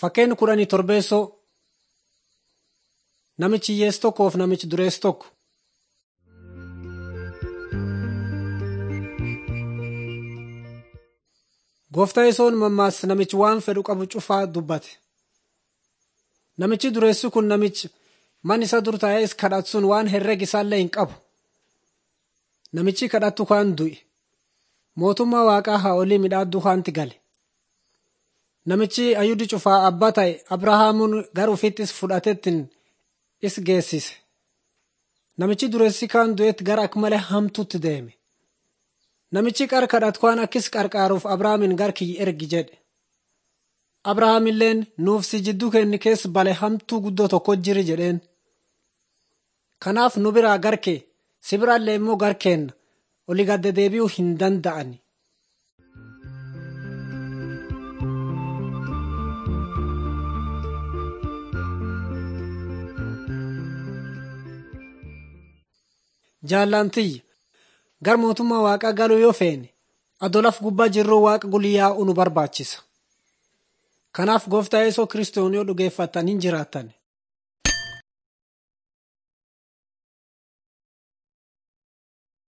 Fakkeenya kudhanii torbeessoo namichi hiyyeessi tokkoo fi namichi dureessi tokko. Gooftaa yesoon mammaas namichi waan fedhu qabu cufaa dubbate. Namichi dureessi kun namichi man isa dur taa'ee kadhatu sun waan herrega isaallee hin qabu. Namichi kadhatu kaan du'e. Mootummaa waaqaa haa olii midhaaddu kaanti gale. Namichi ayyuudi cufaa abbaa ta'e Abrahaamuun gara ofiittis fudhatettiin is geessise. Namichi dureessi kaan du'etti gara akka malee hamtuutti deeme. Namichi qar kadhatu kaan akkis qarqaaruuf Abrahaamin gar kiyya ergi jedhe. Abrahaamilleen nuuf si jidduu kenni keessa bale hamtuu guddoo tokko jiri jedheen. Kanaaf nu biraa garkee si biraallee immoo garkeenna olii gadda deebi'uu hin danda'ani. Jaallantiyya gar mootummaa waaqaa galuu yoo feene adolaf gubbaa jirruu waaqa guliyyaa'uu nu barbaachisa. Kanaaf gooftaa yeesoo kiristoon yoo dhugeeffattan hin jiraattan